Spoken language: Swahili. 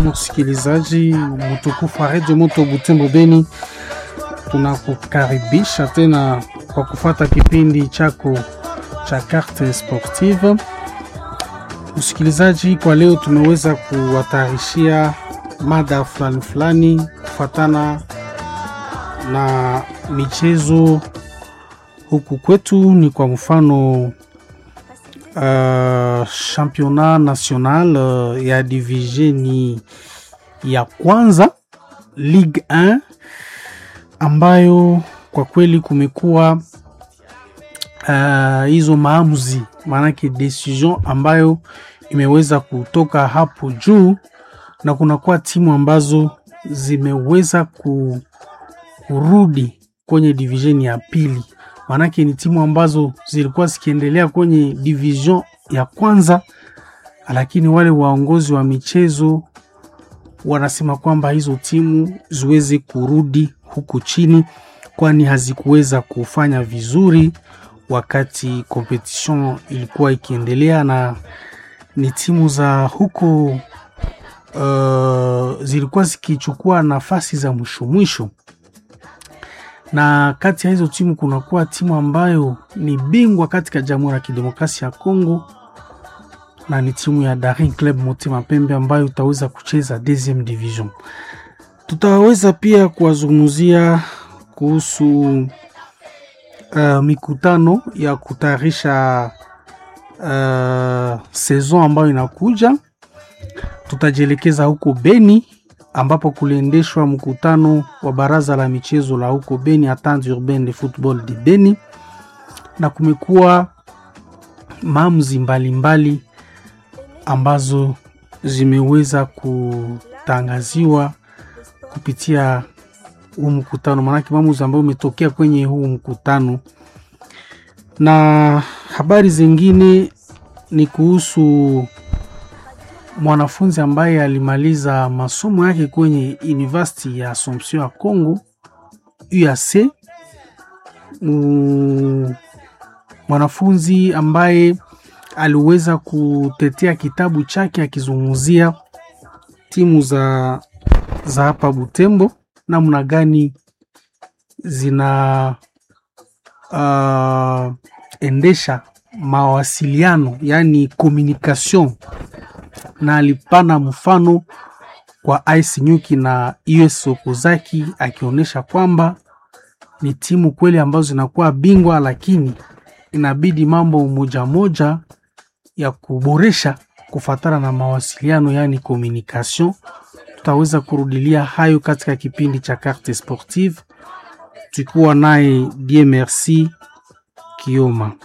msikilizaji mtukufu wa redio Moto Butembo Beni, tunakukaribisha tena kwa kufata kipindi chako cha Carte Sportive. Msikilizaji, kwa leo tumeweza kuwatayarishia mada fulani fulani kufatana na michezo huku kwetu, ni kwa mfano Uh, championnat national uh, ya divisioni ya kwanza Ligue 1 ambayo kwa kweli kumekuwa hizo uh, maamuzi, maanake decision ambayo imeweza kutoka hapo juu, na kunakuwa timu ambazo zimeweza ku, kurudi kwenye divisioni ya pili maanake ni timu ambazo zilikuwa zikiendelea kwenye division ya kwanza, lakini wale waongozi wa michezo wanasema kwamba hizo timu ziweze kurudi huku chini, kwani hazikuweza kufanya vizuri wakati competition ilikuwa ikiendelea, na ni timu za huko uh, zilikuwa zikichukua nafasi za mwisho mwisho na kati ya hizo timu kunakuwa timu ambayo ni bingwa katika Jamhuri ya Kidemokrasia ya Kongo na ni timu ya Daring Club Motema Pembe ambayo utaweza kucheza deuxième division. Tutaweza pia kuwazungumzia kuhusu uh, mikutano ya kutayarisha uh, saison ambayo inakuja. Tutajielekeza huko Beni ambapo kuliendeshwa mkutano wa baraza la michezo la huko Beni, Entente Urbaine de Football de Beni, na kumekuwa maamuzi mbalimbali ambazo zimeweza kutangaziwa kupitia huu mkutano, maanake maamuzi ambayo umetokea kwenye huu mkutano. Na habari zingine ni kuhusu mwanafunzi ambaye alimaliza masomo yake kwenye University ya Assumption ya Congo UAC. Mm, mwanafunzi ambaye aliweza kutetea kitabu chake akizungumzia timu za, za hapa Butembo namna gani zina uh, endesha mawasiliano yani communication na alipana mfano kwa Ice Nyuki na US Okuzaki akionyesha kwamba ni timu kweli ambazo zinakuwa bingwa, lakini inabidi mambo moja moja ya kuboresha kufatana na mawasiliano, yani communication. Tutaweza kurudilia hayo katika kipindi cha Carte Sportive, tukiwa naye Die Merci Kioma.